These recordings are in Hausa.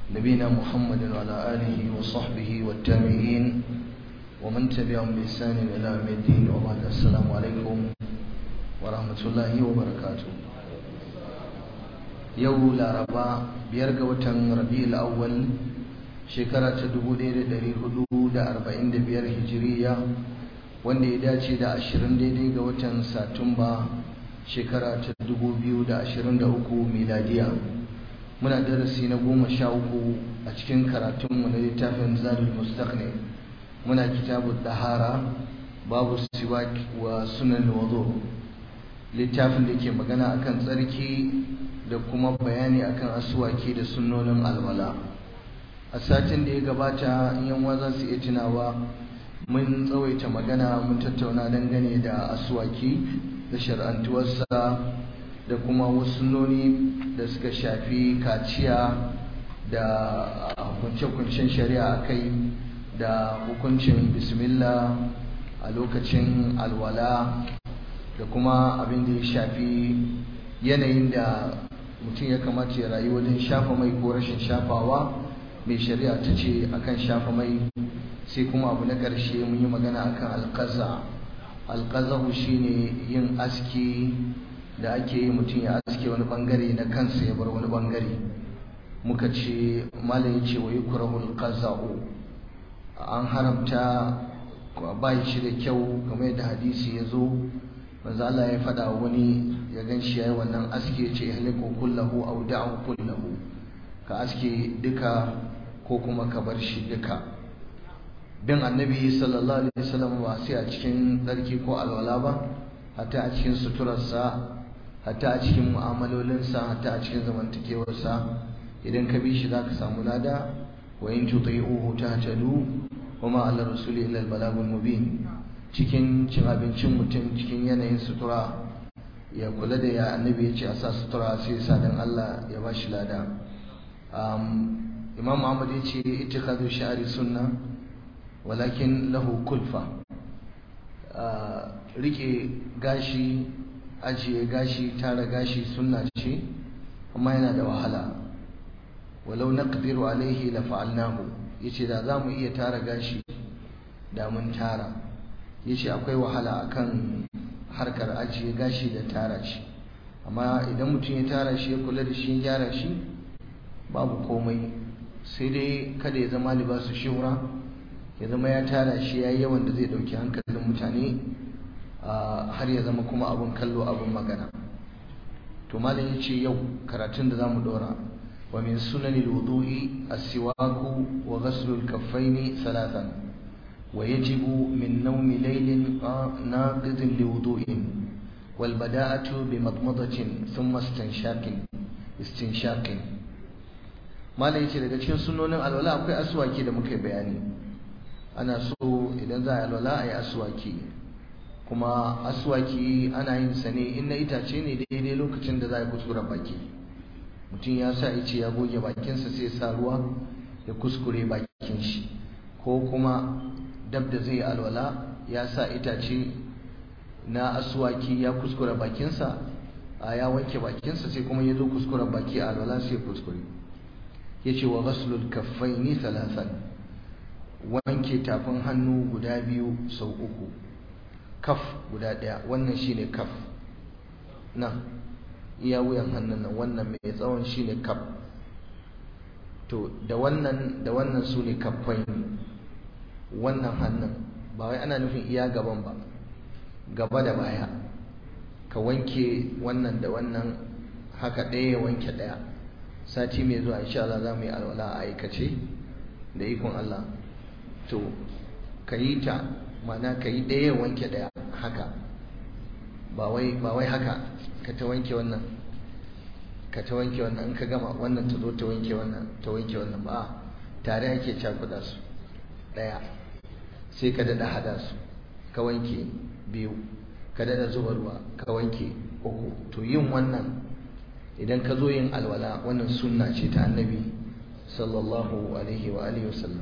نبينا محمد وعلى آله وصحبه والتابعين ومن تبعهم بإحسان إلى يوم الدين وبعد السلام عليكم ورحمة الله وبركاته yau laraba biyar ga watan rabi'ul awwal shekara ta 1445 hijiriya wanda ya dace da 20 daidai ga watan satumba shekara ta 2023 miladiya muna darasi na goma sha uku a cikin karatunmu na littafin zadul mustaqni muna kitabu dahara babu siwak wa sunan wudu littafin da ke magana akan tsarki da kuma bayani akan asuwaki da sunnonin alwala a satin da ya gabata yan za su iya tunawa mun tsawaita magana mun tattauna dangane da asuwaki da shar'antuwarsa da kuma wasu sunnoni da suka shafi kaciya da hukunce-hukuncen shari'a kai da hukuncin bismillah a lokacin alwala da kuma abin da ya shafi yanayin da mutum ya kamata ya rayu wajen shafa mai ko rashin shafawa mai shari'a ta ce akan shafa mai sai kuma abu na ƙarshe mun yi magana akan alƙaza alƙazahu shine yin aski da ake yi mutum ya aske wani bangare na kansa ya bar wani bangare muka ce malam ya ce wa yi kurahul qaza'u an haramta ba shi da kyau kamar yadda hadisi ya zo manzo Allah ya faɗa wani ya gan shi yayi wannan aske ce ihliku kullahu aw da'u kullahu ka aske duka ko kuma ka bar shi duka bin annabi sallallahu alaihi wasallam ba sai a cikin tsarki ko alwala ba hatta a cikin suturarsa hatta a cikin mu'amalolinsa hatta a cikin zamantakewarsa idan ka bi shi zaka samu lada wa in tuti'uhu tahtadu wa ma ala rasuli illa al-balagul mubin cikin cin abincin mutum cikin yanayin sutura ya kula da ya annabi ya ce a sa sutura sai sa dan Allah ya ba shi lada imam Muhammad ya ce ittikhadu sha'ri sunna walakin lahu kulfa rike gashi ajiye gashi tara gashi sunna ce amma yana da wahala walau naqdiru alaihi la fa'alnahu yace da zamu iya tara gashi da mun tara yace akwai wahala akan harkar ajiye gashi da tara shi amma idan mutum ya tara shi ya kula da shi ya gyara shi babu komai sai dai kada ya zama libasu shura ya zama ya tara shi ya yi yawan da zai dauki hankalin mutane har ya zama kuma abun kallo abun magana to malam ya ce yau karatun da zamu dora wa min sunanil wudu'i as-siwaku wa ghaslu al-kaffaini salatan ويجب من نوم ليل ناقض لوضوء والبداءة بمضمضة ثم استنشاق استنشاق ما لا yace daga cikin sunnonin alwala akwai aswaki da muka bayani ana so idan za a alwala a yi aswaki kuma aswaki ana yin sa ne in na itace ne daidai lokacin da za a kuskura baki mutum ya sa ice ya goge bakinsa sai sa ruwa ya kuskure bakin shi ko kuma dab da zai alwala ya sa itace na asuwaki ya kuskura bakinsa a ya wanke bakinsa sai kuma ya zo kuskura baki a alwala sai kuskure ya ce wa ghaslul kaffaini thalathan wanke tafin hannu guda biyu sau uku kaf guda ɗaya wannan shine kaf nan iya wuyan hannun nan wannan mai tsawon shine kaf to da wannan da wannan su ne kaffaini wannan hannun ba wai ana nufin iya gaban ba gaba da baya ka wanke wannan da wannan haka ɗaya ya wanke ɗaya sati mai zuwa insha Allah za mu yi alwala a aikace da ikon Allah to ka yi ta mana ka yi ɗaya ya wanke ɗaya haka ba wai haka ka ta wanke wannan ka ta wanke wannan in ka gama wannan ta zo ta wanke wannan ta wanke wannan ba tare ake cakuɗa su ɗaya sai ka dada hada su ka wanke biyu ka dada zuba ruwa ka wanke uku to yin wannan idan ka zo yin alwala wannan sunna ce ta annabi sallallahu alaihi wa alihi wasallam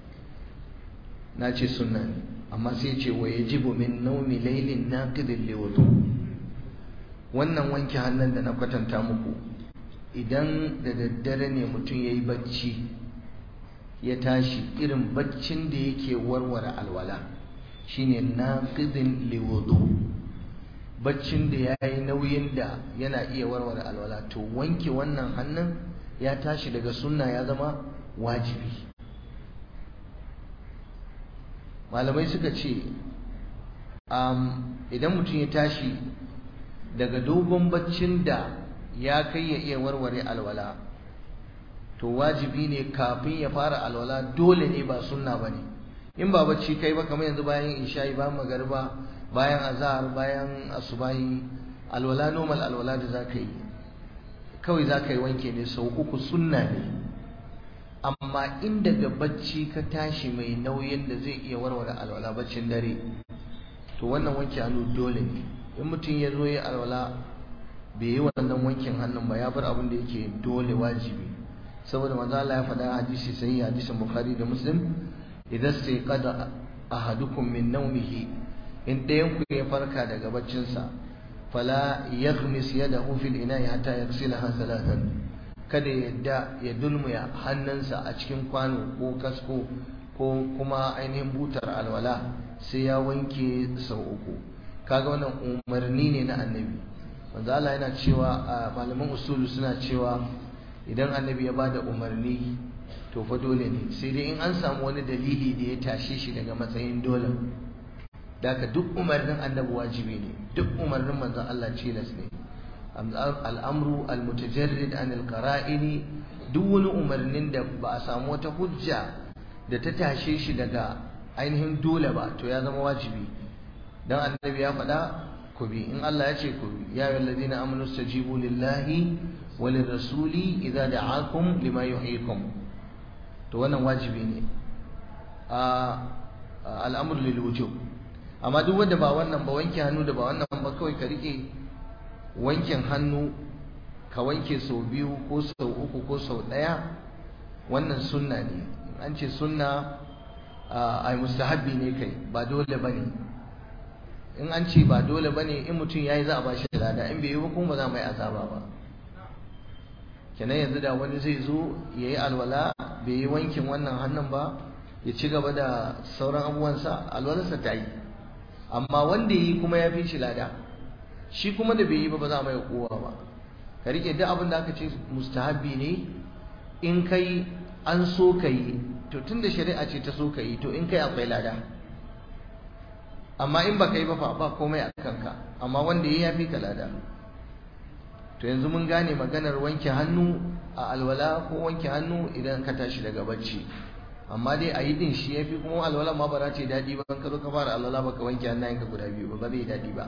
na ce sunna ne amma sai ce wa yajibu min naumi laylin naqidin liwudu wannan wanke hannun da na kwatanta muku idan da daddare ne mutum ya yi bacci ya tashi irin baccin da yake warware alwala shine naqidin liwudu baccin da ya yi nauyin da yana iya warware alwala to wanke wannan hannun ya tashi daga sunna ya zama wajibi malamai suka ce idan mutum ya tashi daga dogon baccin da ya kai ya iya warware alwala to wajibi ne kafin ya fara alwala dole ne ba sunna ba ne in ba bacci kai ba kamar yanzu bayan isha'i bayan magariba bayan azhar bayan asubahi alwala normal alwala da za ka yi kawai za ka yi wanke ne sau uku sunna ne amma in daga bacci ka tashi mai nauyin da zai iya warware alwala baccin dare to wannan wanke hannu dole ne in mutum ya zo ya alwala bai yi wannan wankin hannun ba ya bar abin da yake dole wajibi saboda manzo Allah ya faɗa hadisi sai hadisin Bukhari da Muslim idan sai qada ahadukum min nawmihi in ɗayan ku ya farka daga baccinsa fala yaghmis yadahu fil ina'i hatta yaghsilaha thalathan kada ya yadda ya dulmuya hannunsa a cikin kwano ko kasko ko kuma ainihin butar alwala sai ya wanke sau uku kaga wannan umarni ne na annabi manzo Allah yana cewa a malaman usulu suna cewa idan annabi ya bada umarni to fa dole ne sai dai in an samu wani dalili da ya tashe shi daga matsayin dole daga duk umarnin annabi wajibi ne duk umarnin manzon Allah cilas ne al'amru al-mutajarrid an al-qara'ini duk wani umarnin da ba a samu wata hujja da ta tashe shi daga ainihin dole ba to ya zama wajibi dan annabi ya faɗa ku bi in Allah ya ce ku bi ya ayyuhal ladina amanu stajibu lillahi wa lirrasuli idza da'akum lima yuhyikum to wannan wajibi ne a al'amr lil wujub amma duk wanda ba wannan ba wanke hannu da ba wannan ba kawai ka rike wankin hannu ka wanke sau biyu ko sau uku ko sau ɗaya wannan sunna ne an ce sunna ai mustahabbi ne kai ba dole ba ne in an ce ba dole ba ne in mutum ya yi za a ba shi lada in bai yi ba kuma ba za mu yi azaba ba kenan yanzu da wani zai zo ya yi alwala bai yi wankin wannan hannun ba ya ci gaba da sauran abubuwansa alwalarsa ta yi amma wanda ya yi kuma ya fi shi lada shi kuma da bai yi ba ba za mai kowa ba ka rike duk abin da aka ce mustahabbi ne in kai an so ka yi to tunda shari'a ce ta so ka yi to in kai akwai lada amma in ba ka yi ba fa ba komai a kanka amma wanda ya fi ka lada to yanzu mun gane maganar wanke hannu a alwala ko wanke hannu idan ka tashi daga bacci amma dai a yi din shi ya fi kuma alwala ma ba za ta yi daɗi ba ka zo ka fara alwala ba ka wanke hannayenka guda biyu ba ba zai daɗi ba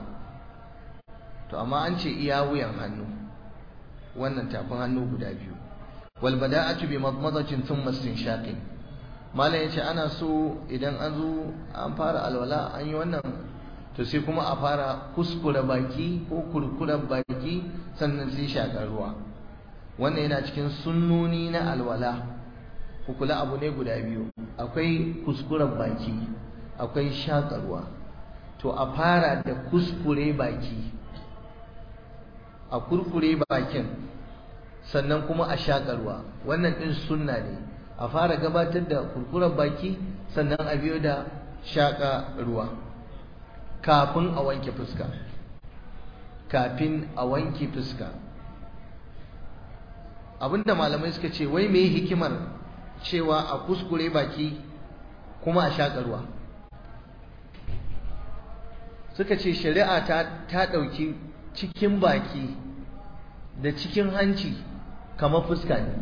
to amma an ce iya wuyan hannu wannan tafin hannu guda biyu wal bada'atu bi madmadatin thumma istinshaqin malam yace ana so idan an zo an fara alwala an yi wannan to sai kuma a fara kuskure baki ko kurkure baki sannan sai shakar ruwa wannan yana cikin sunnoni na alwala ku kula abu ne guda biyu akwai kuskuren baki akwai shakarwa to a fara da kuskure baki a kurkure bakin sannan kuma a shakarwa wannan din sunna ne a fara gabatar da kurkuren baki sannan a biyo da shaka ruwa kafin a wanke fuska kafin a wanke fuska abinda malamai suka ce wai me hikimar cewa a kuskure baki kuma a shakarwa suka ce shari'a ta ta ɗauki cikin baki da cikin hanci kamar fuska ne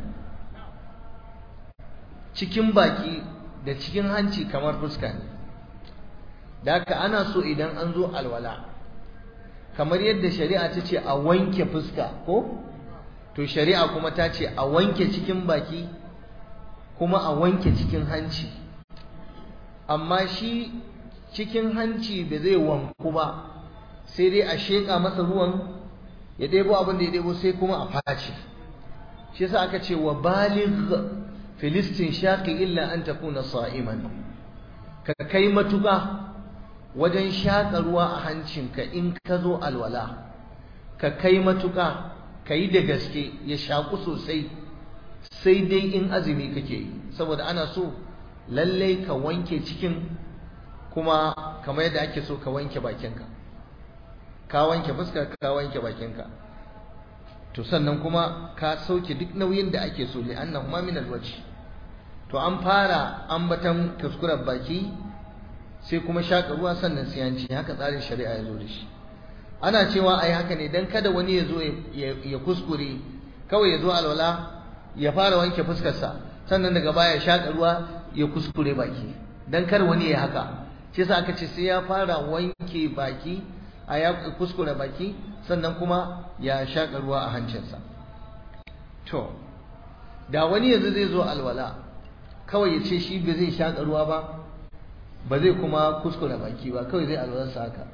cikin baki da cikin hanci kamar fuska ne da haka ana so idan an zo alwala kamar yadda shari'a ta ce a wanke fuska ko to shari'a kuma ta ce a wanke cikin baki kuma a wanke cikin hanci amma shi cikin hanci ba zai wanku ba sai dai a sheƙa masa ruwan ya ɗebo abin da ya ɗebo sai kuma a face shi yasa aka ce wa baligh filistin shaqi illa an takuna sa'iman ka kai matuƙa wajen shaƙa ruwa a hancinka in ka zo alwala ka kai matuƙa ka yi da gaske ya shaƙu sosai sai dai in azumi kake yi saboda ana so lallai ka wanke cikin kuma kamar yadda ake so ka wanke bakinka ka wanke fuskar ka wanke bakinka to sannan kuma ka sauke duk nauyin da ake so li annahu ma min alwajh to an fara ambatan kuskuren baki sai kuma shaka ruwa sannan siyanci haka tsarin shari'a ya zo da shi ana cewa ai haka ne dan kada wani ya zo ya kuskure kawai ya zo alwala ya fara wanke fuskarsa sannan daga baya shaka ruwa ya kuskure baki dan kar wani ya haka shi yasa aka ce sai ya fara wanke baki a ya kuskure baki sannan kuma ya shaƙa ruwa a hancinsa to da wani yanzu zai zo alwala kawai ya ce shi ba zai shaƙa ruwa ba ba zai kuma kuskure baki ba kawai zai alwalarsa haka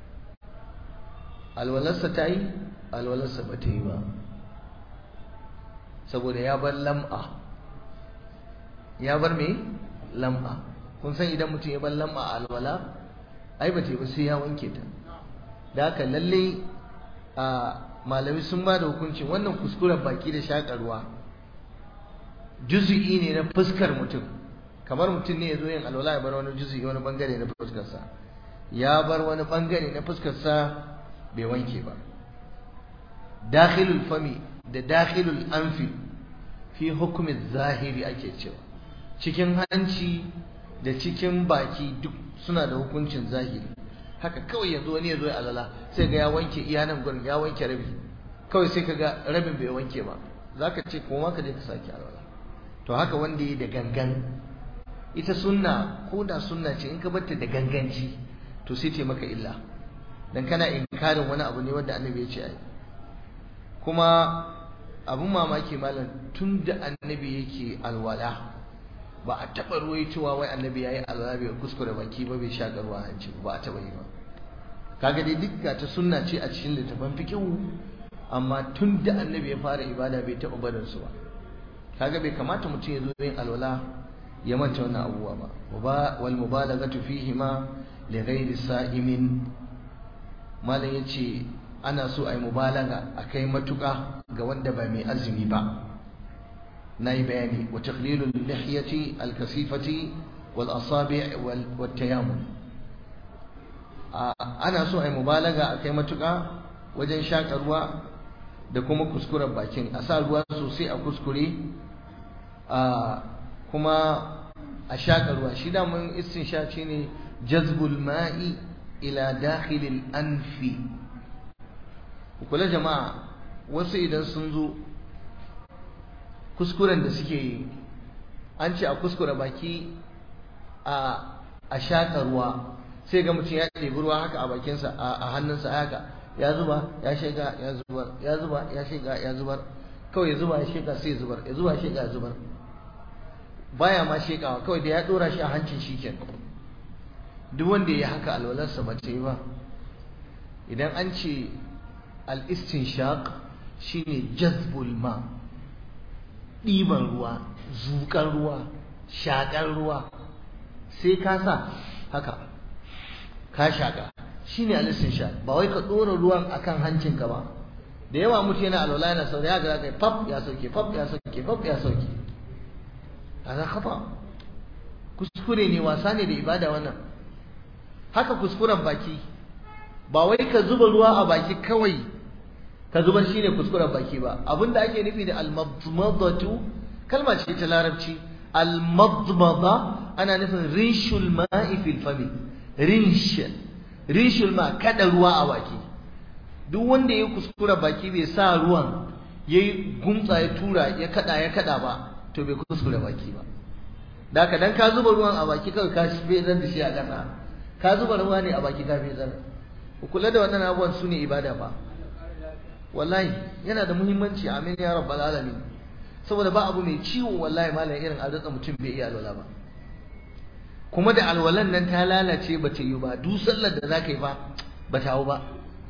alwalarsa ta yi alwalarsa ba ta yi ba saboda ya bar lam'a ya bar me lam'a kun san idan mutum ya bar lam'a a alwala ai ba ta yi ba sai ya wanke ta da haka lalle a malami sun ba da hukuncin wannan kuskuren baki da shakarwa juzu'i ne na fuskar mutum kamar mutum ne ya zo yin alwala ya bar wani juzu'i wani bangare na fuskarsa ya bar wani bangare na fuskarsa bai wanke ba dakhilul fami da dakhilul anfi fi hukumin zahiri ake cewa cikin hanci da cikin baki duk suna da hukuncin zahiri haka kawai yanzu wani ya zo ya alala sai ga ya wanke iya nan gurin ya wanke rabi kawai sai ka ga rabin bai wanke ba za ka ce kuma ka je ka sake alwala to haka wanda ya da gangan ita sunna ko da sunna ce in ka batta da ganganci to sai ta maka illa dan kana inkarin wani abu ne wanda annabi ya ce ai kuma abun mamaki malam tun da annabi yake alwala ba a taɓa ruwaitowa wai annabi ya yi alwala bai kuskure baki ba bai shaƙa ruwa hanci ba a taɓa yi ba kaga dai duk ta sunna ce a cikin littafin fikihu amma tun da annabi ya fara ibada bai taɓa barin su ba kaga bai kamata mutum ya zo yin alwala ya manta wannan abubuwa ba wal mubalaghatu fihi ma li ghairi sa'imin malam yace ana so ai mubalaga akai matuƙa ga wanda ba mai azumi ba nayi bayani wa taqlilul lihyati al-kasifati wal asabi' wal tayammum ana so ai mubalaga akai matuƙa wajen shaƙa ruwa da kuma kuskuren bakin a sa ruwa sosai a kuskure kuma a shaƙa ruwa shi da mun istinsha ne jazbul ma'i ila dakhilil anfi kula jama'a wasu idan sun zo kuskuren da suke yi an ce a kuskure baki a a shaƙa ruwa sai ga mutum ya ɗebi ruwa haka a bakinsa a hannunsa haka ya zuba ya shiga ya zubar ya zuba ya shiga ya zubar kawai ya zuba ya shiga sai ya zubar ya zuba ya shiga ya zubar baya ma shekawa kawai da ya dora shi a hancin shi kenan duk wanda ya haka alwalarsa ba ta yi ba idan an ce al-istinshaq shine jazbul ma ɗiban ruwa zuƙar ruwa shaƙar ruwa sai ka sa haka ka shaƙa shine al-istinshaq ba wai ka ɗora ruwan akan hancinka ba da yawa mutu yana alwala yana sauri ya ga kai fab ya sauke fab ya sauke fab ya sauke hada khata kuskure ne wasa ne da ibada wannan haka kuskuren baki ba wai ka zuba ruwa a baki kawai ka zubar shine kuskuren baki ba abinda ake nufi da al-madmadatu kalma ce ta larabci al-madmada ana nufin rinshul ma'i fil fami rinsh rinshul ma kada ruwa a baki duk wanda ya kuskura baki bai sa ruwan yayi gumtsa ya tura ya kada ya kada ba to bai kuskure baki ba da haka dan ka zuba ruwan a baki kawai ka fezar da shi a ƙasa ka zuba ruwa ne a baki ka fezar ku kula da wannan abubuwan su ne ibada ba wallahi yana da muhimmanci amin ya rabbal alamin saboda ba abu mai ciwo wallahi malam irin arzika mutum bai iya alwala ba kuma da alwalan nan ta lalace ba ta yi ba duk sallar da za ka yi ba ba ta hau ba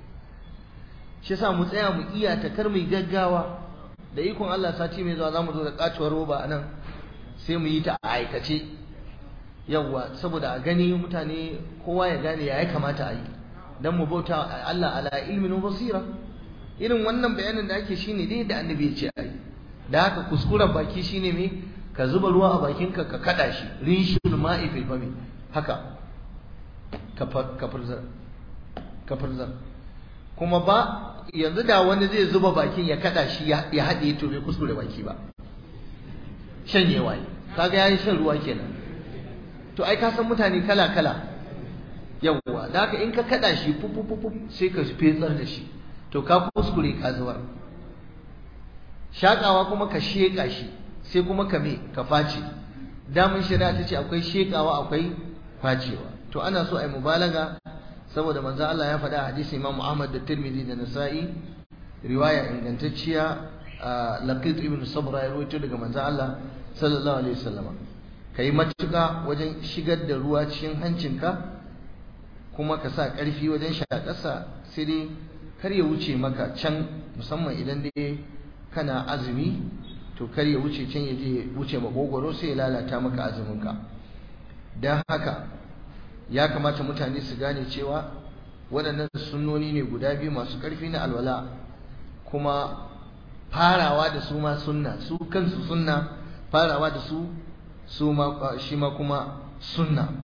shi yasa mu tsaya mu iya ta kar mu gaggawa da ikon Allah sati mai zuwa zamu zo da katuwar roba anan sai mu yi ta a aikace yawwa saboda a gani mutane kowa ya gane ya kamata a yi dan mu bauta Allah ala ilmin basira irin wannan bayanin da ake shine dai da annabi ya ce ai da haka kuskuren baki shine me ka zuba ruwa a bakinka ka kada shi rinshul ma'i fil fami haka ka furzar ka furzar kuma ba yanzu da wani zai zuba bakin ya kada shi ya haɗe to bai kuskure baki ba shanyewa ne kaga yayi shan ruwa kenan to ai ka san mutane kala kala yawwa da haka in ka kada shi fufufufu sai ka fetsar da shi to ka kuskure ka zubar shakawa kuma ka sheka shi sai kuma ka me ka face damun shari'a ta ce akwai shekawa akwai facewa to ana so ai mubalaga saboda manzo Allah ya faɗa hadisi Imam Ahmad da Tirmidhi da Nasa'i riwaya ingantacciya Laqit ibn Sabra ya rawaito daga manzo Allah sallallahu alaihi wasallam kai matuka wajen shigar da ruwa cikin hancinka kuma ka sa ƙarfi wajen shaƙarsa sai dai kar ya wuce maka can musamman idan dai kana azumi to kar ya wuce can ya je wuce makogwaro sai ya lalata maka azuminka don haka ya kamata mutane su gane cewa waɗannan sunnoni ne guda biyu masu ƙarfi na alwala kuma farawa da su ma sunna su kansu sunna farawa da su su ma shi ma kuma sunna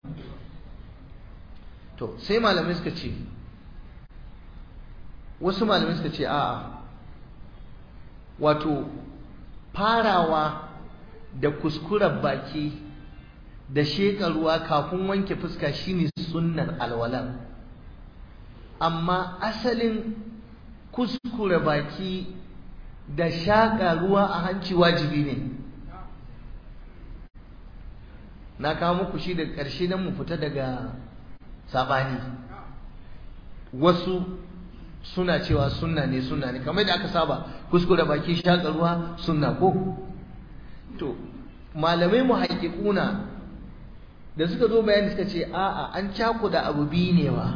to sai malamai suka ce wasu malamai suka ce a'a wato farawa da kuskuren baki da sheƙa ruwa kafin wanke fuska shine sunnar alwala amma asalin kuskure baki da shaƙa ruwa a hanci wajibi ne na kawo muku shi da ƙarshe don mu fita daga saɓani wasu suna cewa sunna ne sunna ne kamar da aka saba kuskure baki shaƙa ruwa sunna ko to malamai mu haƙiƙuna da suka zo bayani suka ce a'a an cakuda abu biyu ne wa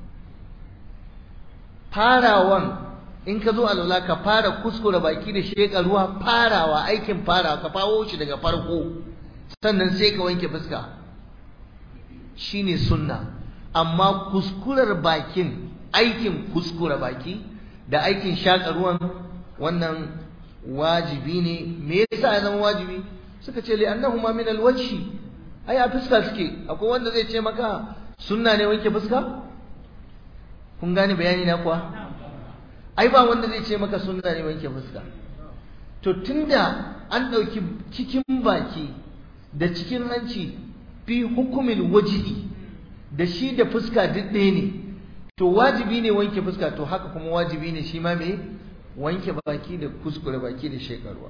farawan in ka zo alwala ka fara kuskure baki da sheƙa ruwa farawa aikin farawa ka fawo shi daga farko sannan sai ka wanke fuska shine sunna amma kuskurar bakin aikin kuskure baki da aikin shaƙa ruwan wannan wajibi ne me yasa ya zama wajibi suka ce li annahuma min alwajhi ai a fuska suke akwai wanda zai ce maka sunna ne wanke fuska kun gane bayani na kuwa ai ba wanda zai ce maka sunna ne wanke fuska to tunda an ɗauki cikin baki da cikin hanci fi hukumin wajihi da shi da fuska duk ɗaya ne to wajibi ne wanke fuska to haka kuma wajibi ne shi ma me wanke baki da kuskure baki da shekarwa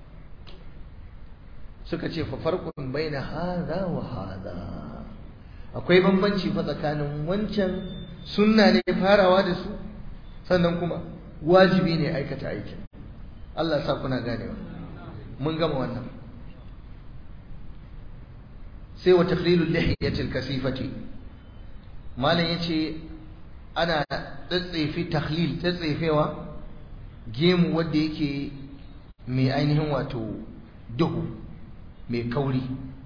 suka ce fa farqun baina hadha wa hadha akwai bambanci fa tsakanin wancan sunna ne farawa da su sannan kuma wajibi ne aikata aikin Allah sa kuna ganewa mun gama wannan sai wa takhlilul lihiyatil kasifati malam yace ana tsatsefi takhlil tsatsefewa gemu wanda yake mai ainihin wato duhu mai kauri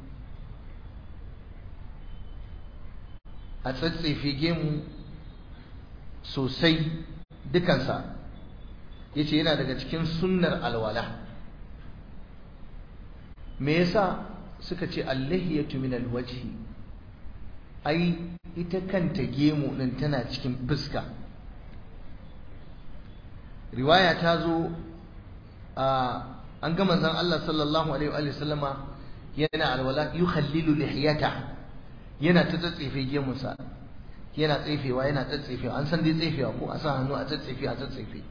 a tsatsefe gemu sosai dukansa ya ce yana daga cikin sunnar alwala me yasa suka ce allahiyatu min alwajhi ai ita kanta gemu din tana cikin fuska riwaya ta zo a an ga manzon Allah sallallahu alaihi wa sallama yana alwala yukhallilu lihiyata yana ta tsatsefe gemunsa yana tsefewa yana tsatsefewa an san dai tsefewa ko a sa hannu a tsatsefe a tsatsefe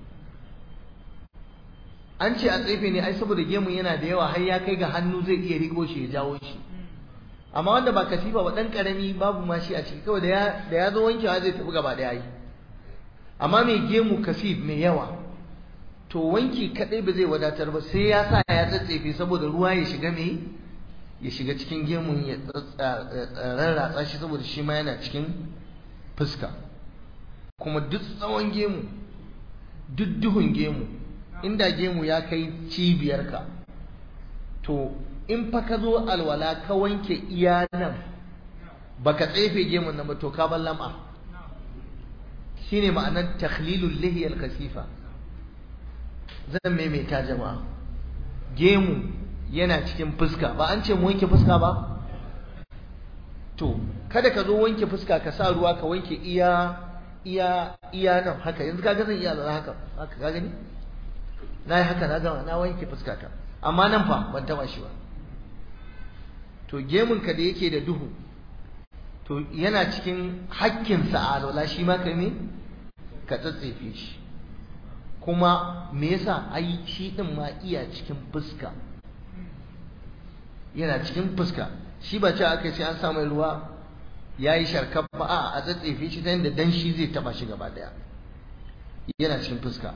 an ce a tsefe ne ai saboda gemun yana da yawa har ya kai ga hannu zai iya riko shi ya jawo shi amma wanda ba katifa ba dan karami babu ma shi a ciki kawai da ya da ya zo wankewa zai tafi gaba da yayi amma mai gemu kasif mai yawa to wanki kadai ba zai wadatar ba sai ya sa ya tsatsefe saboda ruwa ya shiga me ya shiga cikin gemun ya rarratsa shi saboda shi ma yana cikin fuska kuma duk tsawon gemu duk duhun gemu inda gemu ya kai cibiyarka to in fa ka zo alwala ka wanke iya nan baka tsefe gemun nan ba to ka bar lam'a shine ma'anar takhlilul lihiyal kasifa zan maimaita jama'a gemu yana cikin fuska ba an ce mu wanke fuska ba to kada ka zo wanke fuska ka sa ruwa ka wanke iya iya iya nan haka yanzu kaga zan iya lura haka haka ka gani na yi haka na gama na wanke fuska ta amma nan fa ban taba shi ba to gemun ka da yake da duhu to yana cikin hakkinsa a alwala shi ma kai ne ka tsatsefe shi kuma me yasa ai shi din ma iya cikin fuska yana cikin fuska shi ba ce aka sai an sa mai ruwa ya yi sharkar ba a a tsatsefe shi ta yadda danshi zai taba shi gaba daya yana cikin fuska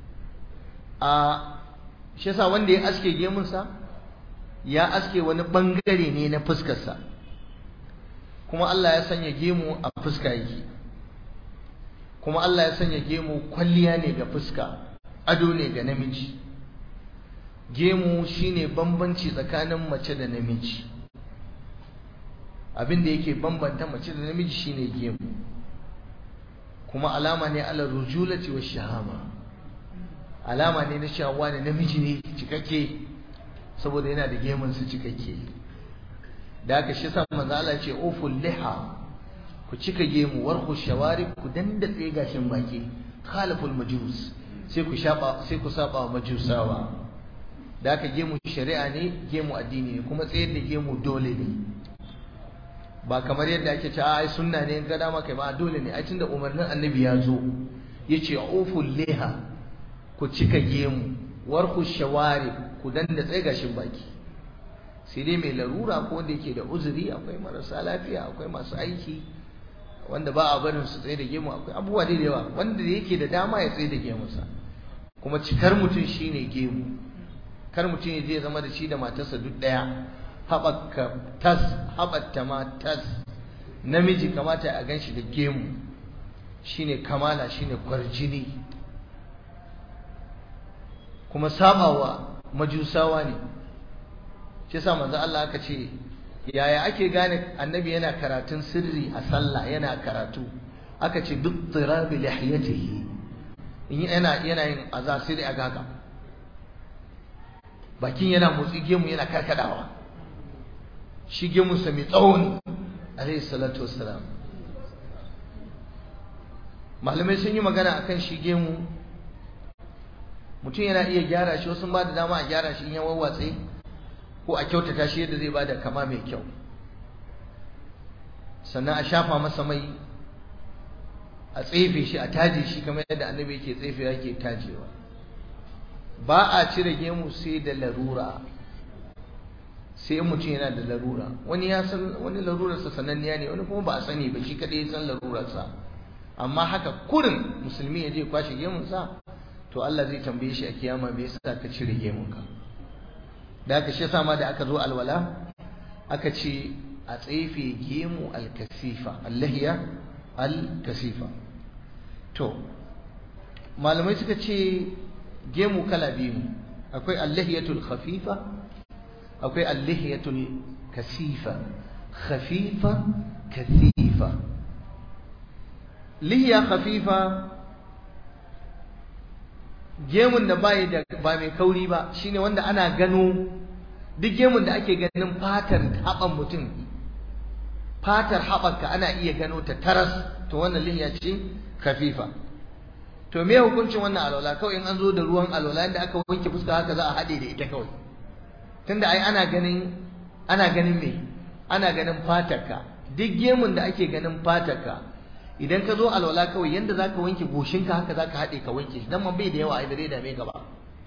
a shi yasa wanda ya aske gemunsa ya aske wani bangare ne na fuskarsa kuma Allah ya sanya gemu a fuska yake kuma Allah ya sanya gemu kwalliya ne ga fuska ado ne ga namiji gemu shine bambanci tsakanin mace da namiji abin da yake bambanta mace da namiji shine gemu kuma alama ne ala rujulati wa shahama alama ne na shawa da namiji ne cikakke saboda yana da gemun su cikakke da haka shi sa manzo Allah ce uful liha ku cika gemu warku shawari ku dandatse gashin baki khalaful majus sai ku shaba sai ku saba majusawa da haka gemu shari'a ne gemu addini ne kuma tsayar da gemu dole ne ba kamar yadda ake cewa ai sunna ne in ga dama kai ba dole ne ai tunda umarnin annabi ya zo yace uful liha ku cika gemu warku shawari ku danda tsaye gashin baki sai dai mai larura ko wanda yake da uzuri akwai marasa lafiya akwai masu aiki wanda ba a barin su tsaye da gemu akwai abubuwa da yawa wanda yake da dama ya tsaye da gemunsa kuma cikar mutum shine gemu kar mutum ya je zama da shi da matarsa duk daya haɓaka tas haɓatta ma tas namiji kamata a gan shi da gemu shine kamala shine kwarjini kuma sabawa majusawa ne shi yasa manzo Allah aka ce yaya ake gane annabi yana karatun sirri a sallah yana karatu aka ce duk tirabi lihiyatihi in yana yana yin azar sirri a gaga bakin yana motsi gemu yana karkadawa shi gemu sa mai tsawon alayhi salatu wassalam malamai sun yi magana akan shi gemu mutum yana iya gyara shi wasu ba da dama a gyara shi in ya wawwatse ko a kyautata shi yadda zai ba da kama mai kyau sannan a shafa masa mai a tsefe shi a taje shi kamar yadda annabi yake tsefe yake tajewa ba a cire gemu sai da larura sai in mutum yana da larura wani ya san wani larurarsa sananniya ne wani kuma ba a sani ba shi kadai ya san larurarsa amma haka kurin musulmi ya je kwashe gemunsa to Allah zai tambaye shi a kiyama me yasa ka cire gemunka da aka shi sama da aka zo alwala aka ce a tsefe gemu alkasifa allahiya alkasifa to malamai suka ce gemu kala biyu akwai allahiyatul khafifa akwai allahiyatul kasifa khafifa kasifa lihiya khafifa gemun da bai da ba mai kauri ba shine wanda ana gano duk gemun da ake ganin fatar haɓan mutum fatar haɓarka ana iya gano ta taras to wannan lihiya ce kafifa to me hukuncin wannan alwala kawai in an zo da ruwan alwala inda aka wanke fuska haka za a haɗe da ita kawai tunda ai ana ganin ana ganin me ana ganin fatarka duk gemun da ake ganin fatarka idan ka zo alwala kawai yanda zaka wanke goshinka haka zaka haɗe ka wanke shi dan man bai da yawa ai bare da me gaba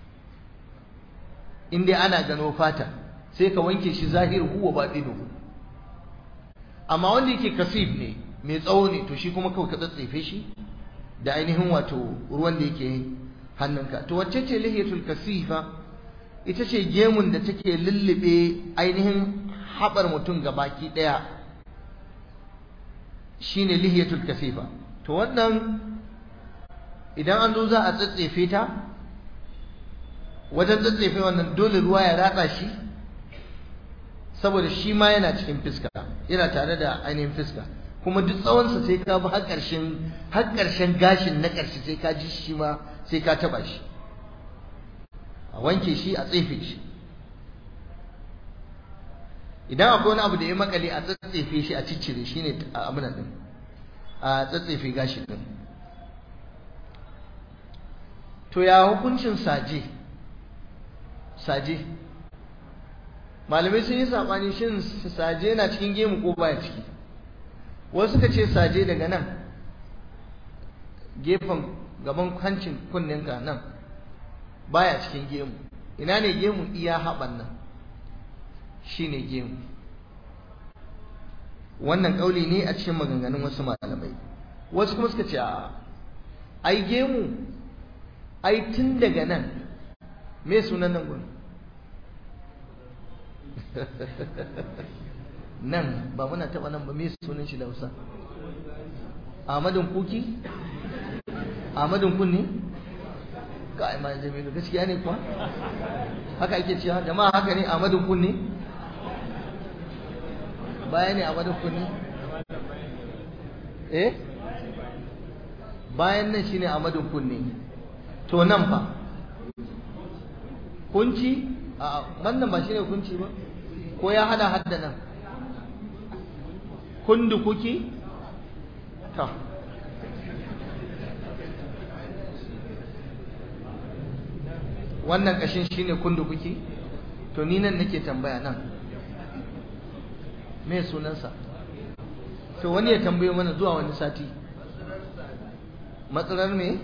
in dai ana gano fata sai ka wanke shi zahiru huwa batinuhu amma wanda yake kasif ne mai tsawo ne to shi kuma kawai ka tsatsefe shi da ainihin wato ruwan da yake hannunka to wacce ce lihiyatul kasifa ita ce gemun da take lullube ainihin haɓar mutum ga baki ɗaya shine lihiyatul kasifa to wannan idan an zo za a tsatsefe ta wajen tsatsefe wannan dole ruwa ya ratsa shi saboda shi ma yana cikin fiska yana tare da ainihin fiska kuma duk tsawonsa sai ka bi har ƙarshen har ƙarshen gashin na ƙarshe sai ka ji shi ma sai ka taba shi a wanke shi a tsefe shi idan akwai wani abu da ya makale a tsatsefe shi a ciccire shi ne abin din a tsatsefe gashi din to ya hukuncin saje saje malamai sun yi saɓani shin saje na cikin gemu ko baya ciki wasu suka ce saje daga nan gefen gaban hancin kunninka nan baya cikin gemu ina ne gemu iya haɓan nan shi ne gemu wannan ƙauli ne a cikin maganganun wasu malamai wasu kuma suka ce a ai gemu ai tun daga nan me sunan nan gurin nan ba muna taɓa nan ba me sunan shi da Hausa Ahmadun kuki Ahmadun kunni ka ai mai jamilu gaskiya ne kuwa haka ake cewa jama'a haka ne Ahmadun kunni baya ne Ahmadun kunni eh bayan nan shine Ahmadun kunni to nan fa kunci a wannan ba shine kunci ba ko ya hada hadda nan kundu kuki ta wannan kashin shine kundu kuki to ni nan nake tambaya nan me sunansa to wani ya tambaye mana zuwa wani sati matsalar me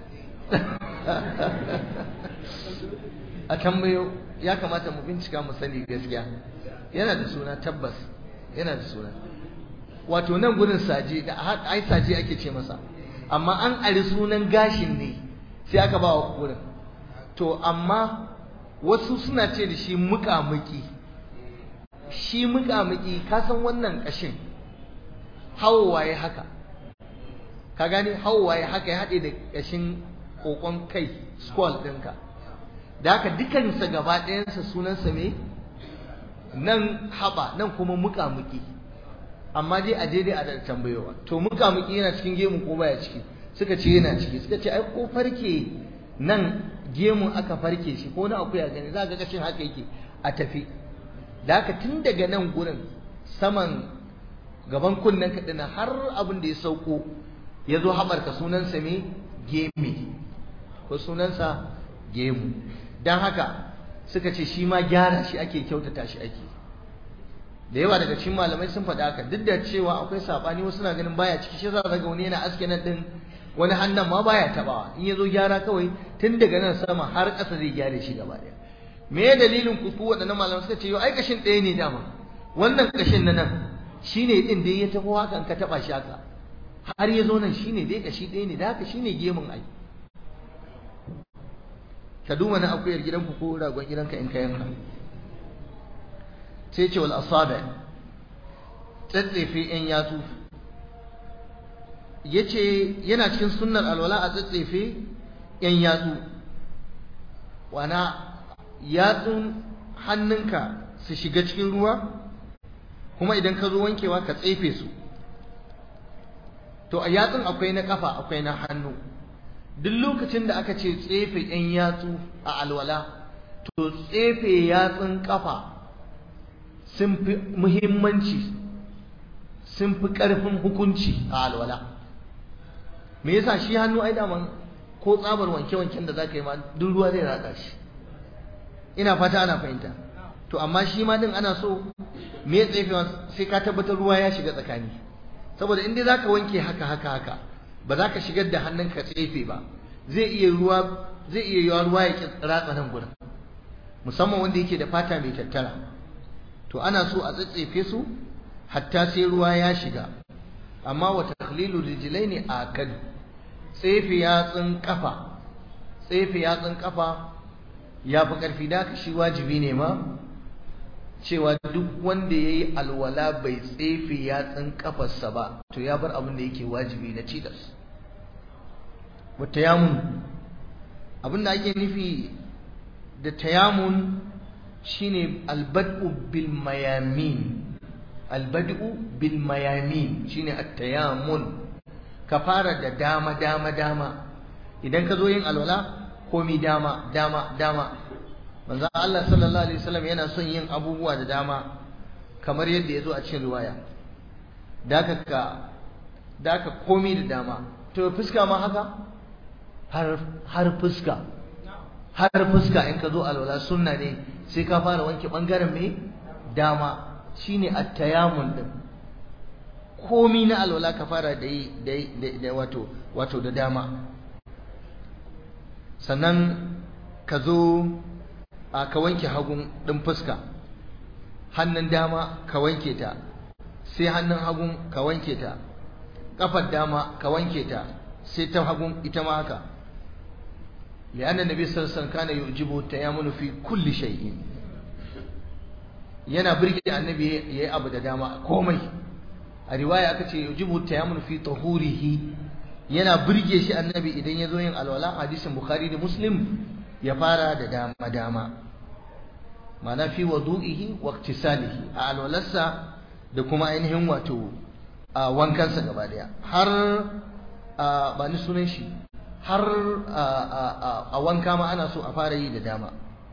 a tambayo ya kamata mu bincika mu sani gaskiya yana da suna tabbas yana da suna wato nan gurin saje da ai saje ake ce masa amma an ari sunan gashin ne sai aka ba wa gurin to amma wasu suna ce da shi muƙamuƙi shi muƙamuƙi ka san wannan ƙashin hawaye haka ka gane hawaye haka ya haɗe da ƙashin ƙoƙon kai skull ɗinka da haka dukansa gaba ɗayansa sunansa me nan haɓa nan kuma muƙamuƙi amma dai a daidai a da tambayowa to muƙamuƙi yana cikin gemu ko baya ciki suka ce yana ciki suka ce ai ko farke nan gemun aka farke shi ko na akuya gani za ga kashin haka yake a tafi da haka tun daga nan gurin saman gaban kunnen kaɗina har abin da ya sauko ya zo haɓarka sunansa me geme ko sunansa gemu don haka suka ce shi ma gyara shi ake kyautata shi ake da yawa daga cikin malamai sun faɗa haka duk da cewa akwai saɓani wasu na ganin baya ciki shi za ga wani yana aske nan ɗin wani hannun ma baya tabawa in ya zo gyara kawai tun daga nan sama har ƙasa zai gyare shi gaba ɗaya me ya dalilin ku waɗannan malamai suka ce yau ai kashin ɗaya ne dama wannan kashin na nan shine ɗin da ya tafi hakan ka taɓa shi haka har ya zo nan shine dai kashi ɗaya ne da haka shine gemun ai ka duba na akuyar gidanku ko ragon gidanka in ka yanka sai ce wal asabi tsatsefe yan yatsu yace yana cikin sunnar alwala a tsatsefe yan yatsu wana yatsun hannunka su shiga cikin ruwa kuma idan ka zo wankewa ka tsefe su to a yatsun akwai na kafa akwai na hannu duk lokacin da aka ce tsefe yan yatsu a alwala to tsefe yatsun kafa sun fi muhimmanci sun fi ƙarfin hukunci a alwala me yasa shi hannu ai daman ko tsabar wanke-wanken da za ka yi ma duk ruwa zai ratsa shi ina fata ana fahimta to amma shi ma din ana so me ya tsefewa sai ka tabbatar ruwa ya shiga tsakani saboda in dai za ka wanke haka haka haka ba za ka shigar da hannunka tsefe ba zai iya ruwa zai iya yiwa ruwa ya ratsa nan gurin musamman wanda yake da fata mai tattara to ana so a tsatsefe su hatta sai ruwa ya shiga amma wa takhlilu rijlaini akad tsefe yatsun kafa tsefe yatsun kafa ya fi karfi da ka shi wajibi ne ma cewa duk wanda ya yi alwala bai tsefe yatsun kafarsa ba to ya bar abin da yake wajibi na cidas wa tayamun abin da ake nufi da tayamun shine albad'u bil mayamin albad'u bil mayamin shine at-tayamun ka fara da dama dama dama idan ka zo yin alwala komi dama dama dama manzon Allah sallallahu alaihi wasallam yana son yin abubuwa da dama kamar yadda ya zo a cikin riwaya daka ka daka komi da dama to fuska ma haka har har fuska har fuska in ka zo alwala sunna ne sai ka fara wanke bangaren me dama shine at-tayammum din komi na alwala ka fara da yi da wato wato da dama sannan ka zo a ka wanke hagun ɗin fuska hannun dama ka wanke ta sai hannun hagun ka wanke ta ƙafar dama ka wanke ta sai ta hagun ita ma haka li'anna nabi sallallahu alaihi wasallam kana yujibu tayammunu fi kulli shay'in yana birge annabi yayi abu da dama komai a riwaya aka ce yujibu tayammunu fi tahurihi yana birge shi annabi idan ya zo yin alwala hadisin bukhari da muslim ya fara da dama dama ma'ana fi wadu'ihi wa iktisalihi a alwalarsa da kuma ainihin wato a wankansa gaba daya har ba ni sunan shi har a wanka ma ana so a fara yi da dama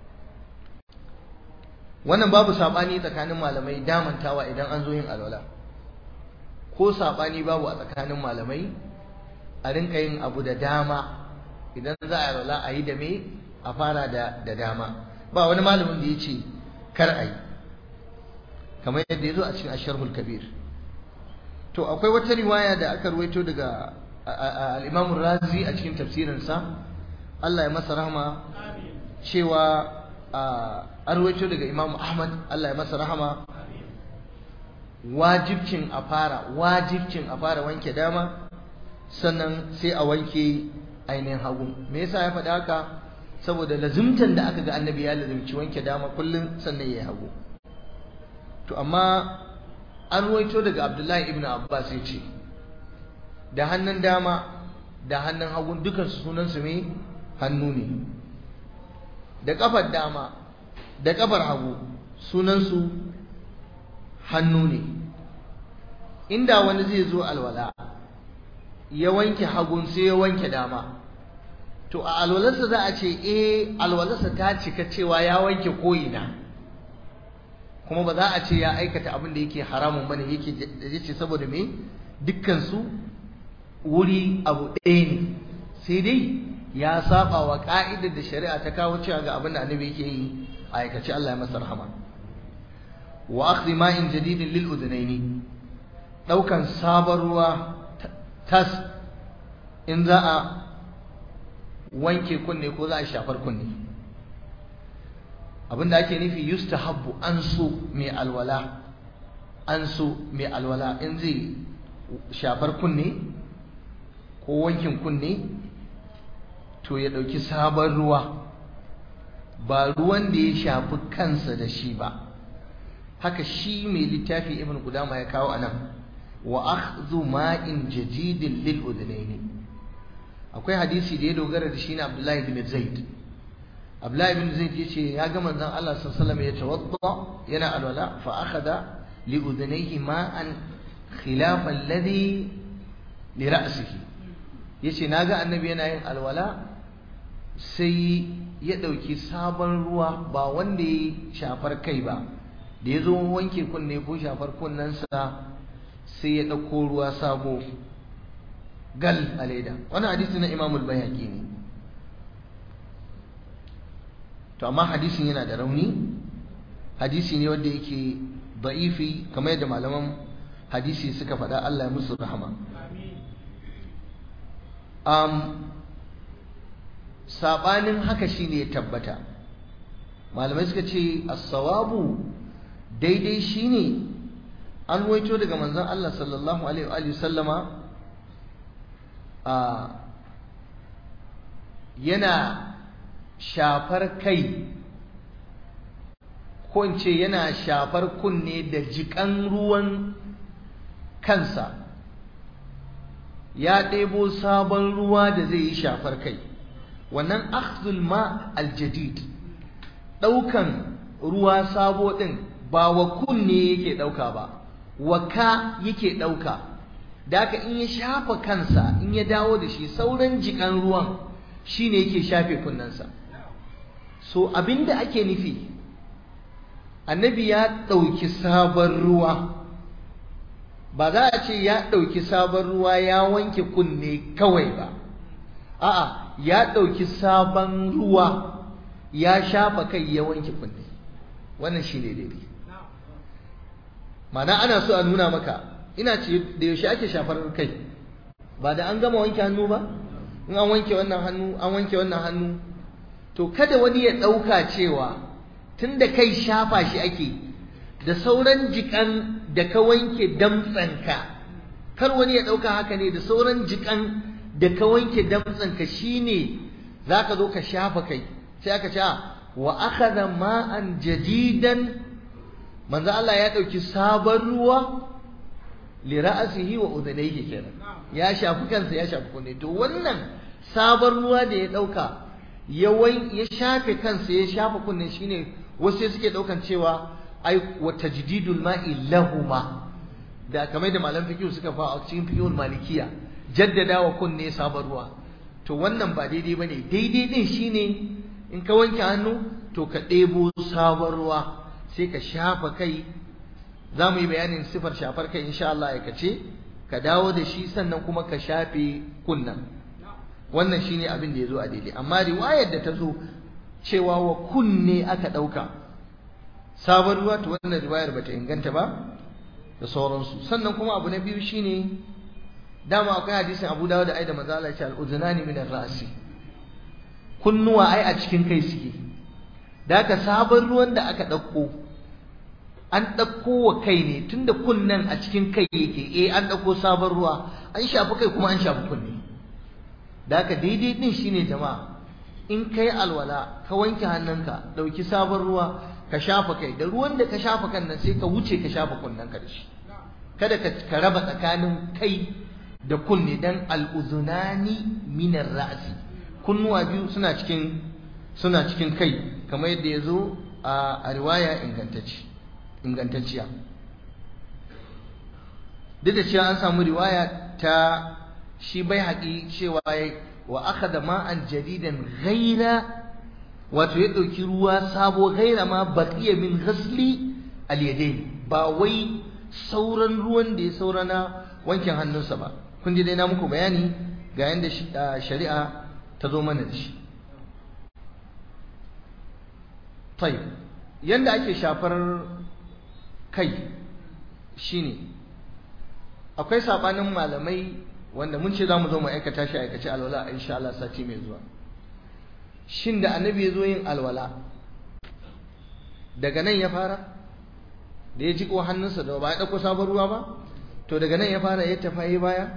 wannan babu sabani tsakanin malamai damantawa idan an zo yin alwala ko sabani babu a tsakanin malamai a rinka yin abu da dama idan za a alwala a yi da me a fara da da dama ba wani malamin da ya ce kar a yi kamar yadda ya zo a cikin asharhul kabir to akwai wata riwaya da aka ruwaito daga al-imam razi a cikin tafsirinsa Allah ya masa rahama cewa an ruwaito daga imam ahmad Allah ya masa rahama wajibcin a fara wajibcin a fara wanke dama sannan sai a wanke ainihin hagu me yasa ya faɗi haka saboda lazimtan da aka ga annabi ya lazimci wanke dama kullum sannan ya yi hagu to amma an ruwaito daga abdullahi ibn abbas ya ce da hannun dama da hannun hagu dukansu sunansu me hannu ne da kafar dama da kafar hagu sunansu hannu ne inda wani zai zo alwala ya wanke hagun sai ya wanke dama to a alwalarsa za a ce eh alwalarsa ta cika cewa ya wanke ko'ina kuma ba za a ce ya aikata abin da yake haramun bane yake yace saboda me dukkan su wuri abu ɗaya ne sai dai ya saba wa ka'idar da shari'a ta kawo cewa ga abin da annabi yake yi a aikace Allah ya masa rahama wa akhdhi ma'in jadidin lil udhnaini daukan sabon ruwa tas in za a wanke kunne ko za a shafar kunne abinda ake nufi yustahabbu an so mai alwala an so mai alwala in zai shafar kunne ko wankin kunne to ya ɗauki sabon ruwa ba ruwan da ya shafi kansa da shi ba haka shi mai littafi ibn Qudama ya kawo anan wa akhdhu ma'in jadidin lil udhnaini akwai hadisi da ya dogara da shi na Abdullahi bin Zaid Abdullahi bin Zaid yace ya ga manzon Allah sallallahu alaihi wasallam ya tawadda yana alwala fa akhadha li udhnayhi ma'an khilafa alladhi li ra'sihi yace naga annabi yana yin alwala sai ya dauki sabon ruwa ba wanda ya shafar kai ba da ya zo wanke kunne ko shafar kunnensa sai ya ɗauko ruwa sabo gal a leda wani hadisi na imamul bayaki ne to amma hadisin yana da rauni hadisi ne wanda yake da'ifi kamar yadda malaman hadisi suka faɗa Allah ya musu rahama um, saɓanin haka shine ya tabbata malamai suka ce as-sawabu daidai shine an waito daga manzon Allah sallallahu alaihi wa sallama a yana shafar kai ko in ce yana shafar kunne da jikan ruwan kansa ya ɗebo sabon ruwa da zai yi shafar kai wannan akhdhul ma aljadid ɗaukan ruwa sabo ɗin ba wa kunne yake ɗauka ba wa ka yake ɗauka da haka in ya shafa kansa in ya dawo da shi sauran jikan ruwan shine yake shafe kunnensa so abinda ake nufi annabi ya ɗauki sabon ruwa ba za a ce ya ɗauki sabon ruwa ya wanke kunne kawai ba a'a ya ɗauki sabon ruwa ya shafa kai ya wanke kunne wannan shi ne daidai ma'ana ana so a nuna maka ina ce da yaushe ake shafar kai ba da an gama wanke hannu ba in an wanke wannan hannu an wanke wannan hannu to kada wani ya ɗauka cewa tun da kai shafa shi ake da sauran jikan da ka wanke damtsanka kar wani ya ɗauka haka ne da sauran jikan da ka wanke damtsanka shine za ka zo ka shafa kai sai aka ce wa akhadha ma'an jadidan manzo Allah ya ɗauki sabon ruwa li ra'sihi wa udhnayhi kenan ya shafi kansa ya shafi kunne to wannan sabon ruwa da ya ɗauka ya ya shafe kansa ya shafa kunne shine wasu suke ɗaukan cewa ai wa tajdidul ma'i lahuma da kamar da malam fiqh suka fa a cikin fiqhul malikiya jaddada wa kunne sabon ruwa to wannan ba daidai bane daidai din shine in ka wanke hannu to ka ɗebo sabon ruwa sai ka shafa kai za mu yi bayanin sifar shafar kai insha Allah ya kace ka dawo da shi sannan kuma ka shafe kunnan wannan shine abin da ya zo a daidai amma riwayar da ta zo cewa wa kunne aka ɗauka sabon ruwa to wannan riwayar bata inganta ba da sauransu sannan kuma abu na biyu shine dama akwai hadisin Abu Dawud da Aida manzo Allah ya ce al-udhunani min ar-ra'si kunnuwa ai a cikin kai suke da haka sabon ruwan da aka ɗauko an ɗauko wa kai ne tunda kunnen a cikin kai yake eh an ɗauko sabon ruwa an shafi kai kuma an shafi kunne da haka daidai din shine jama'a in kai alwala ka wanke hannunka ɗauki sabon ruwa ka shafa kai da ruwan da ka shafa kan nan sai ka wuce ka shafa kunnen ka da shi kada ka raba tsakanin kai da kunne dan al'uzunani minar ra'si kunnuwa biyu suna cikin suna cikin kai kamar yadda ya zo a riwaya ingantacciya duk da cewa an samu riwaya ta shi bai haƙi cewa wa aka da ma'an jadidan gaira wato ya ɗauki ruwa sabo gaira ma baƙiya min ghasli al ba wai sauran ruwan da ya saurana wankin hannunsa ba kun ji dai na muku bayani ga yadda shari'a ta zo mana da shi tai yanda ake shafar kai shine akwai sabanin malamai wanda mun ce zamu zo mu aikata shi aikace alwala insha Allah sati mai zuwa shin da annabi ya zo yin alwala daga nan ya fara da ya jiko hannunsa da ba ya dauko sabon ruwa ba to daga nan ya fara ya tafi baya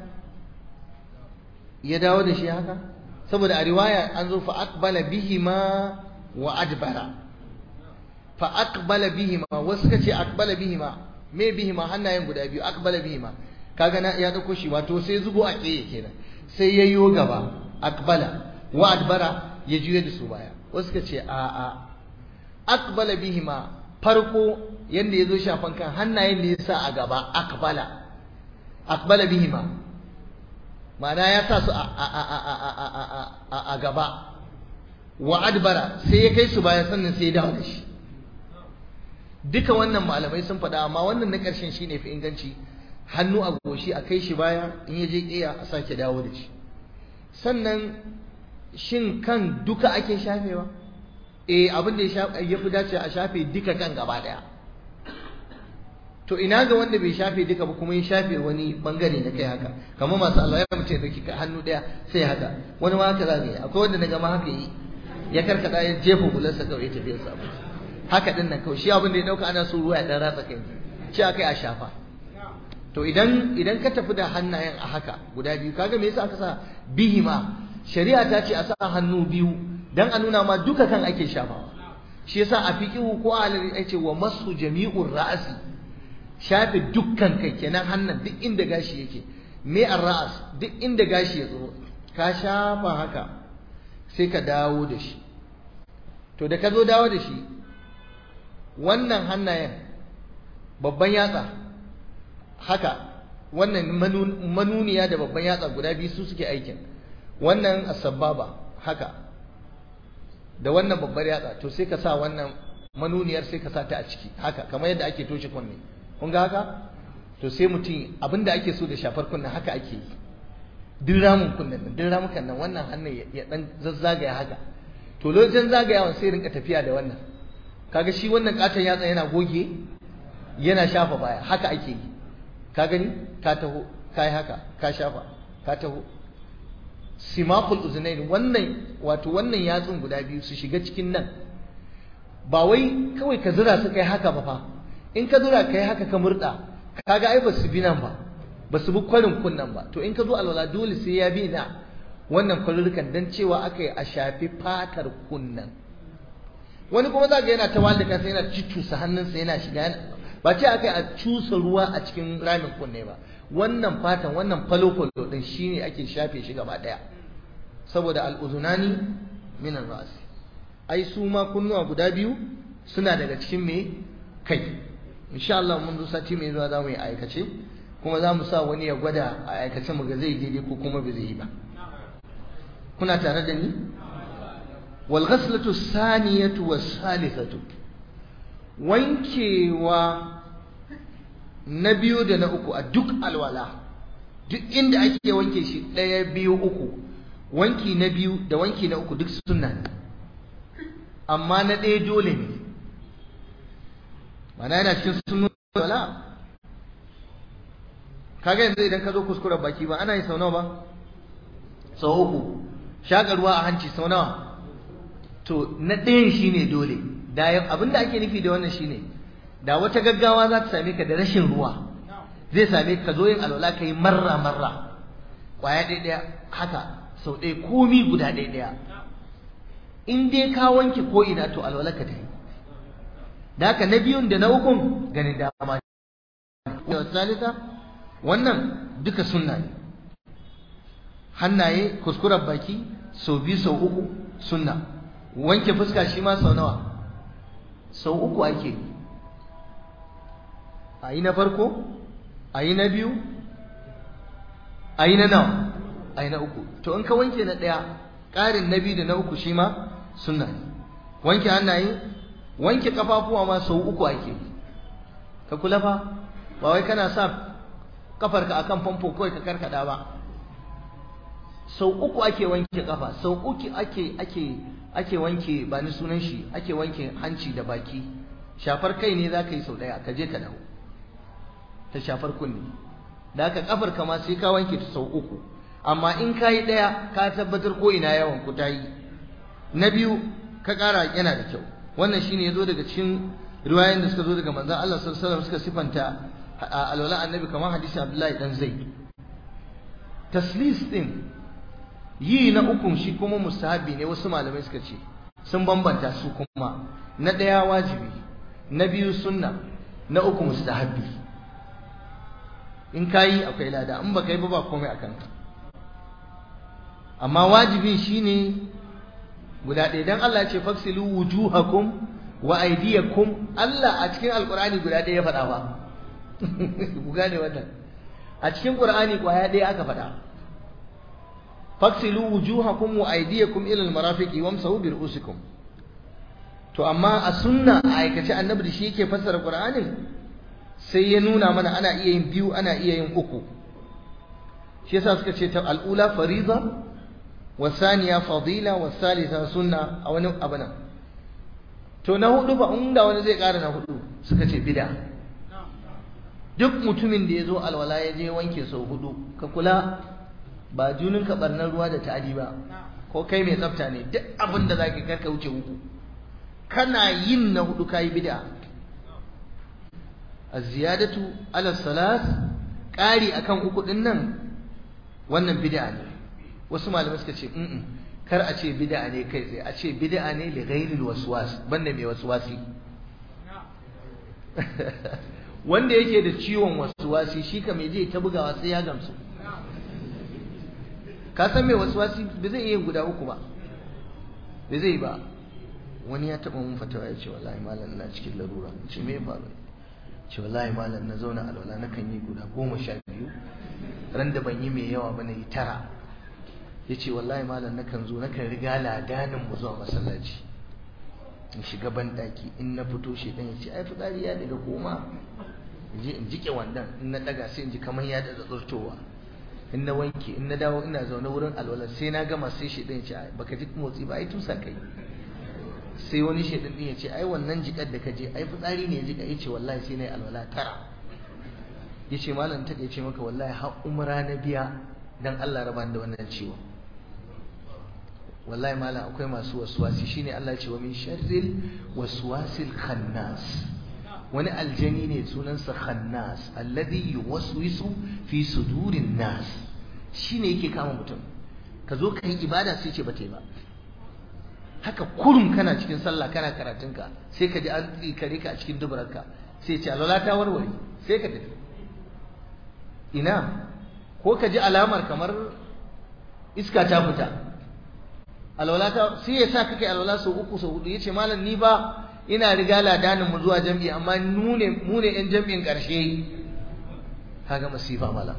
ya dawo da shi haka saboda a riwaya an zo fa aqbala bihima wa adbara fa aqbala bihima wasu kace aqbala bihima me bihima hannayen guda biyu aqbala bihima kaga na ya dauko shi wato sai zubo a tsaye kenan sai yayyo gaba aqbala wa adbara ya juye da su baya wasu kace a a aqbala bihima farko yanda yazo shafan kan hannayen ne yasa a gaba aqbala aqbala bihima ma'ana ya sa su a gaba wa adbara sai ya kai su baya sannan sai ya dawo da shi duka wannan malamai sun faɗa amma wannan na ƙarshen shi ne fi inganci hannu a goshi a kai shi baya in ya je ƙiya a sake dawo da shi sannan shin kan duka ake shafewa eh abin da ya fi dace a shafe duka kan gaba ɗaya to ina ga wanda bai shafe duka ba kuma ya shafe wani bangare na kai haka kamar masu Allah ya mutum da hannu ɗaya sai haka wani ma haka za ka yi akwai wanda na gama haka yi ya karkata ya jefa bulansa kawai ya tafi sa haka din nan kawai shi abin da ya dauka ana so ruwa ya dan ratsa kai shi aka yi a shafa to idan idan ka tafi da hannayen a haka guda biyu kaga me yasa aka sa bihima shari'a ta ce a sa hannu biyu dan a nuna ma duka kan ake shafawa shi yasa a fiqihu ko a ya ce wa masu jami'ur ra'asi shafe dukkan kai kenan hannun duk inda gashi yake me ar-ra'as duk inda gashi ya tsoro ka shafa haka sai ka dawo da shi to da ka zo dawo da shi wannan hannayen babban yatsa haka wannan manuniya da babban yatsa guda biyu su suke aikin wannan asababa haka da wannan babbar yatsa to sai ka sa wannan manuniyar sai ka sa ta a ciki haka kamar yadda ake toshe kunne kun ga haka to sai mutum abinda ake so da shafar kunnen haka ake yi duk ramin kunnen nan duk ramukan nan wannan hannun ya dan zazzagaya haka to lokacin zagayawan sai rinka tafiya da wannan kaga shi wannan katon yatsa yana goge yana shafa baya haka ake yi ka gani ka taho ka yi haka ka shafa ka taho simakul uzunain wannan wato wannan yatsun guda biyu su shiga cikin nan ba wai kawai ka zura su kai haka ba fa in ka zura kai haka ka murda kaga ai ba su bi nan ba ba su bi kwarin kunnan ba to in ka zo alwala dole sai ya bi na wannan kwarurukan dan cewa aka yi a shafi fatar kunnan wani kuma za ga yana ta walda kansa yana cucusa hannunsa yana shiga ba ce aka yi a cusa ruwa a cikin ramin kunne ba wannan fatan wannan falo-falo din shine ake shafe shi gaba daya saboda al'uzunani min rasi ai su ma kunnuwa guda biyu suna daga cikin me kai insha Allah mun zo sati mai zuwa zamu yi aikace kuma za mu sa wani ya gwada a aikace mu ga zai daidai ko kuma ba zai yi ba kuna tare da ni wal ghaslatu saniyatu was salisatu wankewa na biyu da na uku a duk alwala duk inda ake wanke shi ɗaya biyu uku wanki na biyu da wanki na uku duk sunna ne amma na ɗaya dole ne mana yana cikin sunnu alwala kaga yanzu idan ka zo kuskuren baki ba ana yin sau nawa ba sau uku shaƙa ruwa a hanci sau nawa to na ɗayan shine dole da abinda ake nufi da wannan shine da wata gaggawa za ta same ka da rashin ruwa zai same ka zo yin alwala ka yi marra marra kwaya ɗaya ɗaya haka sau ɗaya komi guda ɗaya ɗaya in dai ka wanke ko ina to alwala ka ta yi da haka na biyun da na ukun ganin dama da salisa wannan duka sunna ne hannaye kuskuren baki sau biyu sau uku sunna wanke fuska shi ma sau nawa sau uku ake yi a yi na farko a yi na biyu a yi na nawa a yi na uku to in ka wanke na ɗaya ƙarin na biyu da na uku shi ma sunna ne wanke hannaye wanke kafafuwa ma sau uku ake ka kula fa ba wai kana sa kafarka akan famfo kawai ka karkada ba sau uku ake wanke kafa sau uku ake ake ake wanke ba ni sunan shi ake wanke hanci da baki shafar kai ne za ka yi sau ɗaya ka je ka dawo ta shafar kunne da haka kafar ka ma sai ka wanke ta sau uku amma in ka yi ɗaya ka tabbatar ko ina yawan ku ta yi na biyu ka ƙara yana da kyau wannan shine ya zo daga cikin riwayoyin da suka zo daga manzon Allah sallallahu alaihi wasallam suka sifanta alwala annabi kamar hadisi Abdullahi dan Zaid taslis din yi na ukun shi kuma mustahabi ne wasu malamai suka ce sun bambanta su kuma na ɗaya wajibi na biyu sunna na uku mustahabi in ka yi akwai lada in baka yi ba ba komai a kanka amma wajibin shine guda ɗaya dan Allah ya ce faksilu wujuhakum wa aydiyakum Allah a cikin alqur'ani guda ɗaya ya faɗa ba ku gane wannan a cikin qur'ani kwaya ɗaya aka faɗa faksilu wujuhakum wa aydiyakum ila almarafiqi wamsahu bi ru'usikum to amma a sunna a aikace annabi da shi yake fassara qur'anin sai ya nuna mana ana iya yin biyu ana iya yin uku shi yasa suka ce ta al'ula fariza wa saniya fadila wa salisa sunna a wani abu nan to na hudu ba inda wani zai ƙara na hudu suka ce bid'a duk mutumin da ya zo alwala ya je wanke sau hudu ka kula ba junin ka barnar ruwa da ta'adi ba ko kai mai tsafta ne duk abin da zaka karka wuce uku kana yin na hudu kai bid'a az-ziyadatu ala salas ƙari akan uku din nan wannan bid'a ne wasu malamai suka ce mm kar a ce bid'a ne kai tsaye a ce bid'a ne li ghairil waswas banda mai waswasi wanda yake da ciwon waswasi shi ka mai je ta bugawa sai ya gamsu ka san mai waswasi ba zai iya guda uku ba ba zai ba wani ya taba mun fatawa ya ce wallahi malam ina cikin larura ce me faru ce wallahi malam na zauna alwala na kan yi guda goma sha biyu ran da ban yi mai yawa ba na yi tara ya ce wallahi malam na kan zo na kan riga ladanin mu zuwa masallaci in shiga ban daki in na fito shi dan ya ce ai fitsari ya daga koma in je in jike wandan in na daga sai in ji kamar ya da tsurtowa in na wanke in na dawo ina zaune wurin alwala sai na gama sai shi dan ya ce baka ji motsi ba ai tusa kai sai wani shaidan din ya ce ai wannan jikar da ka je ai fitsari ne ya jika ya ce wallahi sai na yi alwala tara ya ce malam ta ce maka wallahi har umra na biya dan Allah raba da wannan ciwo wallahi malam akwai masu waswasi shine Allah ya ce wa min sharril waswasil khannas wani aljani ne sunansa khannas alladhi yuwaswisu fi sudurin nas shine yake kama mutum ka zo ka yi ibada sai ce ba ta yi ba haka kurum kana cikin sallah kana karatunka sai ka ji an tsikare ka a cikin dubararka sai ce alwala ta warware sai ka tafi ina ko ka ji alamar kamar iska ta fita alwala ta sai ya sa kake alwala sau uku sau hudu yace malam ni ba ina riga ladanin mu zuwa jami'i amma mu ne mu ne yan jami'in karshe kaga masifa malam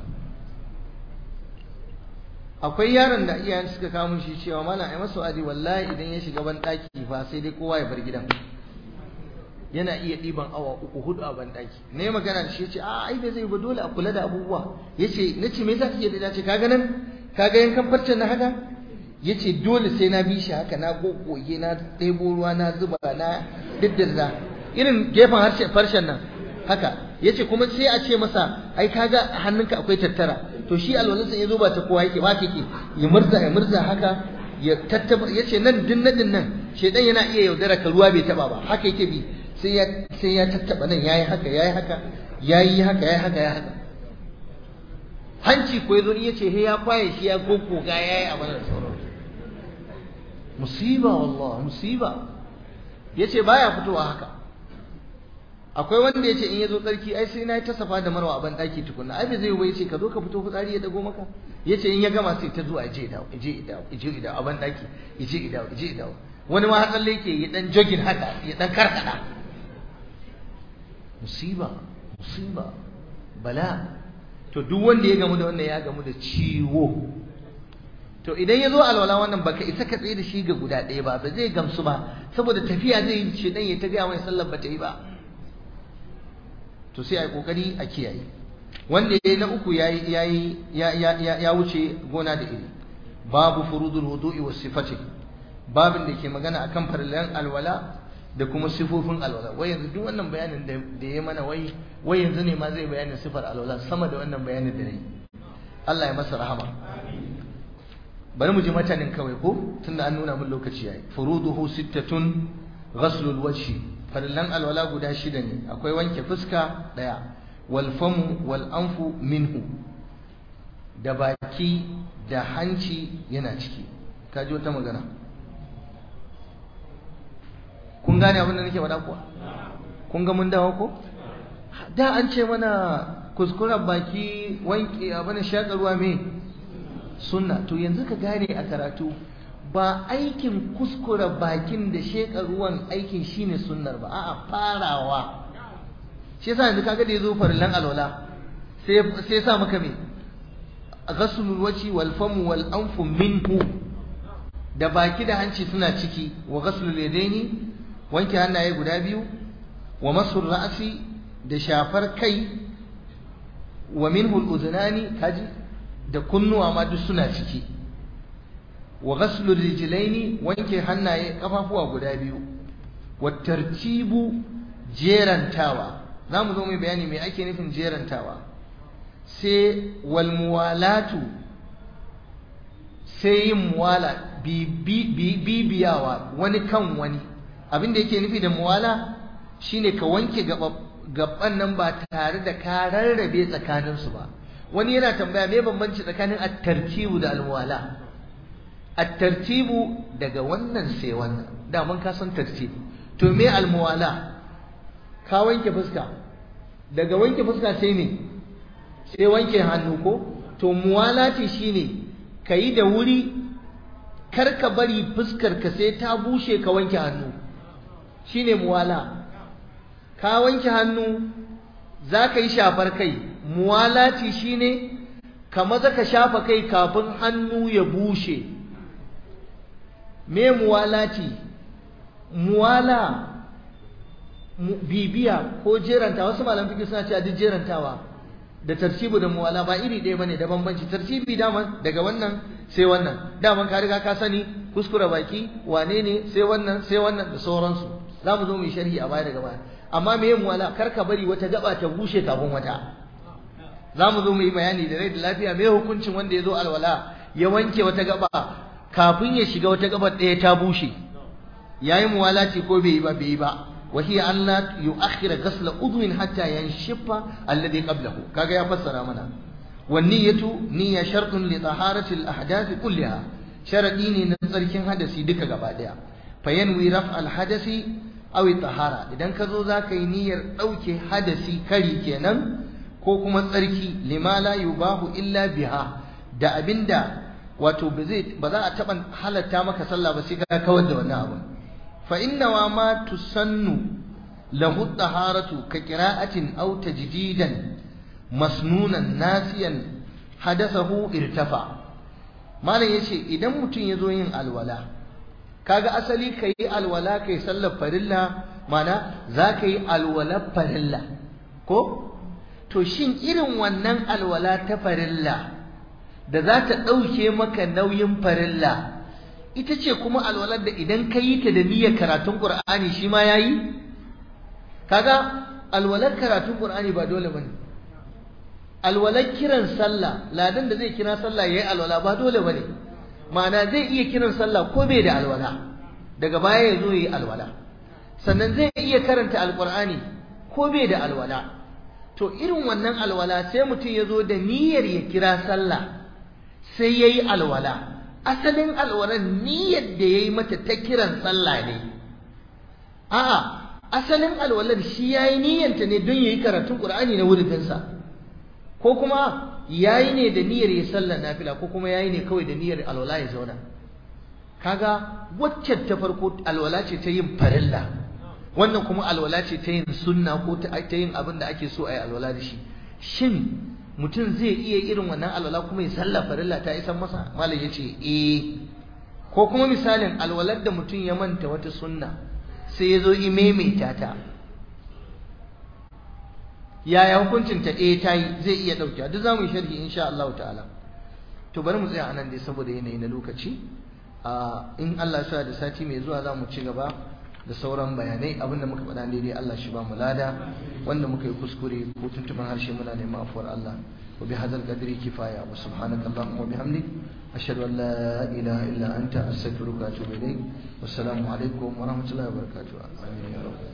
akwai yaron da iyayen suka kawo mun shi cewa malam ai masa wa'adi wallahi idan ya shiga ban daki fa sai dai kowa ya bar gidan yana iya ɗiban awa uku hudu a ban daki ne magana da shi yace a ai bai zai ba dole a kula da abubuwa yace nace me yasa kike da dace kaga nan kaga yankan farcen na haka yace dole sai na bi shi haka na gogoge na ɗebo ruwa na zuba na diddirza irin gefen harshen farshen nan haka yace kuma sai a ce masa ai kaga hannunka akwai tattara to shi alwalansa ya zo ba ta kowa yake ba yake ya murza ya murza haka ya tattaba yace nan din nadin nan shedan yana iya yaudara ka ruwa bai taba ba haka yake bi sai ya sai ya tattaba nan yayi haka yayi haka yayi haka yayi haka yayi haka hanci ko yazo yace he ya kwaye shi ya gogoga yayi abin da sauran musiba wallahi musiba yace baya fitowa haka akwai wanda yace in yazo tsarki ai sai nayi ta safa da marwa a ban daki tukunna ai bai zai yi yace ka zo ka fito fitsari ya dago maka yace in ya gama sai ta zo a je dawo je dawo je dawo a ban daki je dawo je dawo wani ma hatsalle yake ya dan jogin haka ya dan karkada musiba musiba bala to duk wanda ya gamu da wannan ya gamu da ciwo to idan ya zo alwala wannan baka isa ka tsaye da shi ga guda ɗaya ba ba zai gamsu ba saboda tafiya zai yi shi dan ya ta gaya mai sallar ba ta yi ba to sai a yi kokari a kiyaye wanda ya yi na uku ya ya wuce gona da iri babu furudul wudu'i was sifati babin da ke magana akan farillan alwala da kuma sifofin alwala wai yanzu duk wannan bayanin da ya mana wai wai yanzu ne ma zai bayanin sifar alwala sama da wannan bayanin da nayi Allah ya masa rahama bari mu ji matanin kawai ko tunda an nuna min lokaci yayi furuduhu sittatun ghaslul wajhi farillan alwala guda shida ne akwai wanke fuska daya wal famu wal anfu minhu da baki da hanci yana ciki ka ji wata magana kun gane abin da nake faɗa kuwa kun ga mun dawo ko da an ce mana kuskuren baki wanke abin shakarwa me sunna to yanzu ka gane a karatu ba aikin kuskura bakin da sheka ruwan aikin shine sunnar ba a'a farawa shi yasa yanzu kaga da yazo farillan alwala sai sai sa maka me ghaslul wajhi wal famu wal anfu minhu da baki da hanci suna ciki wa ghaslul yadaini wanke hannaye guda biyu wa masul ra'si da shafar kai wa minhu al-udhnani kaji da kunnuwa ma duk suna ciki wa ghaslu rijlaini wanke hannaye kafafuwa guda biyu wa tartibu jerantawa zamu zo mai bayani me ake nufin jerantawa sai wal muwalatu sai yin muwala bibiyawa wani kan wani abin da yake nufi da muwala shine ka wanke gaban nan ba tare da ka rarrabe tsakaninsu ba wani yana tambaya me bambanci tsakanin at-tartibu da al-muwala at-tartibu daga wannan sai wannan da mun ka san tartibu to me al-muwala ka wanke fuska daga wanke fuska sai me sai wanke hannu ko to muwalati shine kayi da wuri kar ka bari fuskar ka sai ta bushe ka wanke hannu shine muwala ka wanke hannu za ka yi shafar kai muwalati shine ka maza ka shafa kai kafin hannu ya bushe me muwalati muwala bibiya ko jeranta wasu malam fiqh suna cewa duk jerantawa da tartibu da muwala ba iri ɗaya bane da bambanci tartibi dama daga wannan sai wannan daman ka riga ka sani kuskure baki wane ne sai wannan sai wannan da sauransu za mu zo mu yi sharhi a baya daga baya amma me muwala kar ka bari wata gaba ta bushe kafin wata za mu zo mu yi bayani da rai da lafiya me hukuncin wanda ya zo alwala ya wanke wata gaba kafin ya shiga wata gabar ɗaya ta bushe yayi muwalati ko bai yi ba bai yi ba wa hiya an la yu'akhkhira ghasla udwin hatta yanshiffa alladhi qablahu kaga ya fassara mana wan niyyatu niyya shartun li taharati al ahdath kulliha sharadi ne na tsarkin hadasi duka gaba daya fa yanwi raf al hadasi aw tahara idan ka zo zaka yi niyyar dauke hadasi kari kenan ko kuma tsarki lima la yubahu illa biha da abinda wato ba za a taɓa halatta maka sallah ba sai ka kawar da wannan abin fa inna wa ma tusannu lahu taharatu ka qira'atin aw tajdidan masnunan nasiyan hadathahu irtafa malam yace idan mutum ya zo yin alwala kaga asali kai alwala kai sallar farilla mana za ka yi alwala farilla ko to shin irin wannan alwala ta farilla da za ta ɗauke maka nauyin farilla ita ce kuma alwalar da idan ka yi ta da niyyar karatun ƙur'ani shi ma ya yi kaga alwalar karatun ƙur'ani ba dole ba ne alwalar kiran sallah ladan da zai kira sallah ya yi alwala ba dole ba ne ma'ana zai iya kiran sallah ko bai da alwala daga baya ya zo ya yi alwala sannan zai iya karanta alƙur'ani ko bai da alwala to irin wannan alwala sai mutum ya zo da niyyar ya kira sallah sai ya yi alwala asalin alwalan niyyar da ya yi mata ta kiran sallah ne a'a asalin alwalar shi ya yi niyyanta ne don ya yi karatun ƙur'ani na wuridinsa ko kuma ya yi ne da niyyar ya sallar nafila ko kuma ya yi ne kawai da niyyar alwala ya zauna kaga waccan ta farko alwala ce ta yin farilla wannan kuma alwala ce ta yin sunna ko ta yin abin da ake so a yi alwala da shi shin mutum zai iya irin wannan alwala kuma ya sallah farilla ta isan masa malam ya ce eh ko kuma misalin alwalar da mutum ya manta wata sunna sai ya zo imaimaita ta yaya hukuncin ta eh ta yi zai iya ɗauke duk za mu yi sharhi insha Allah ta'ala to bari mu tsaya anan dai saboda yanayi na lokaci in Allah ya da sati mai zuwa za mu ci gaba da sauran bayanai abinda muka faɗa daidai Allah shi ba mu lada wanda muka yi kuskure ko tuntuban harshe muna neman afuwar Allah wa bi hadzal qadri kifaya wa subhanaka allahumma wa bihamdik ashhadu an la ilaha illa anta astaghfiruka wa atubu ilayk wassalamu alaikum wa rahmatullahi wa barakatuh amin ya rabb